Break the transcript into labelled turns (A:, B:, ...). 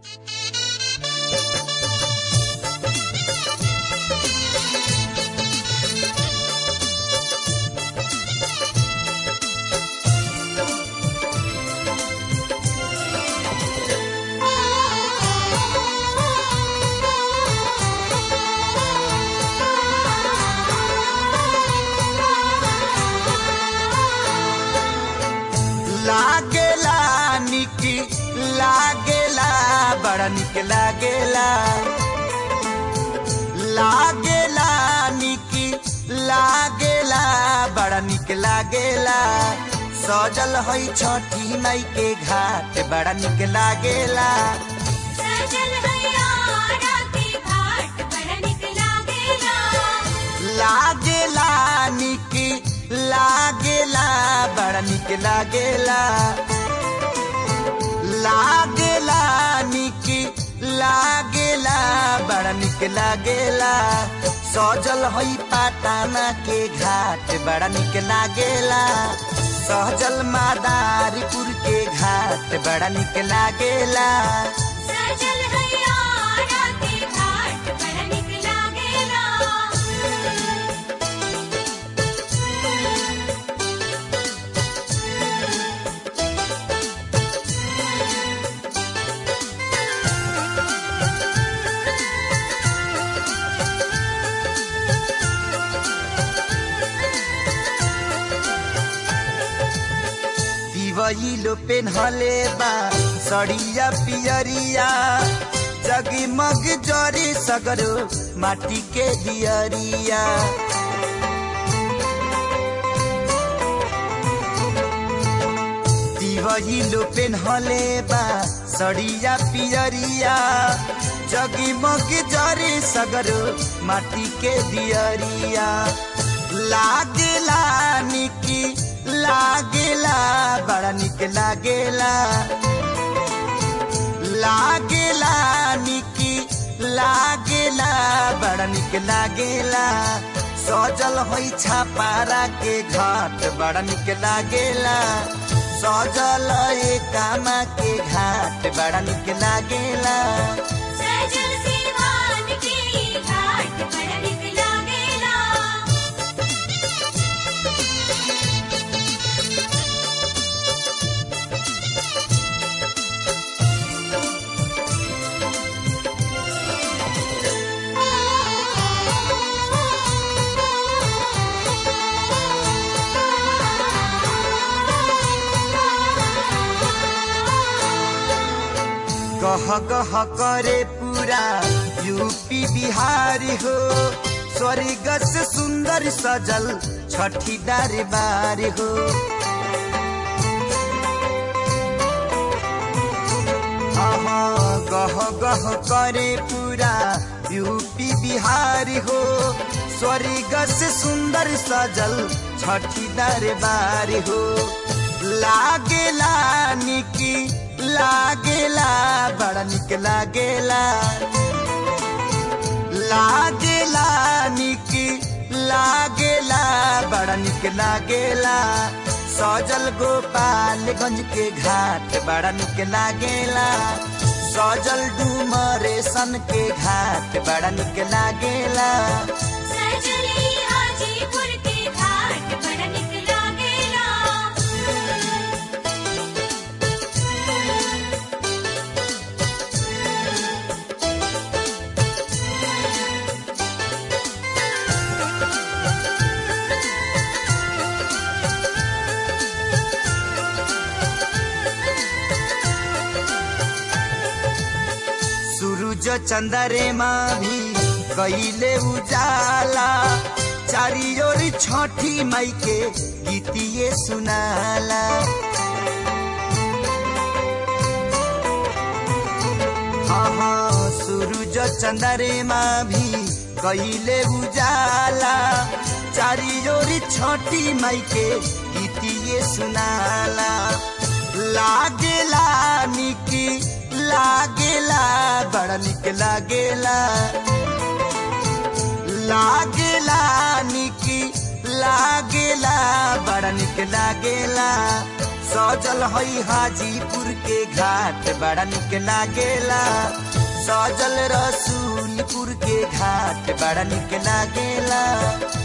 A: लागेला निकी लागेला बड़ा निक लागेला लागेला निकी लागेला बड़ा निक लागेला सजल है छठी मई के घाट बड़ा निक लागेला
B: सजल हयारा के घाट बड़ा निक लागेला
A: लागेला निकी लागेला बड़ा निक लागेला लागेला निकी लागेला बड़ा निक लागेला सजल हई पाटाना के घाट बड़ा निक लागेला सहजल मादारीपुर के घाट बड़ा निक लागेला
B: सजल हयारा के घाट बड़ा निक लागेला
A: दिवैलो पेन्हले बा सड़िया पियरिया जगमग जरी सगरो माटी के दियरिया दिवैलो पेन्हले बा सड़िया पियरिया जगमग जरी सगरो माटी के दियरिया लागेला निकी लागेला बड़ा निक लागेला लागेला निकी लागेला बड़ा निक लागेला सजल होइ छापारा के घाट बड़ा निक लागेला सजल कामा के घाट बड़ा निक लागेला
B: सजल सिवान के घाट बड़ा निक लागेला
A: गह गह करे पूरा यूपी बिहार हो स्वर्ग से सुंदर सजल छठी दरबार हो आहा, गह गह करे पूरा यूपी बिहार हो स्वर्ग से सुंदर सजल छठी दरबार हो लागेला निकी लागेला बड़ा निक लागेला लागेला निकी लागेला बड़ा निक लागेला सजल गोपालगंज के घाट बड़ा निक लागेला सजल डुमरेशन के घाट बड़ा निक लागेला
B: सजली हाजीपुर के घाट बड़ा निक लागेला
A: सूरज चंद्रमा भी कैले उजाला चारी ओर छठी मई के गीतिए सुनाला हाँ हाँ सूरज चंद्रमा भी कैले उजाला चारी ओर छठी मई के गीतिए सुनाला लागेला निकी लागेला बड़ा निक लागेला लागेला निकी लागेला बड़ा निक लागेला सजल हई हाजीपुर के घाट बड़ा निक लागेला सजल रसूलपुर के घाट बड़ा निक लागेला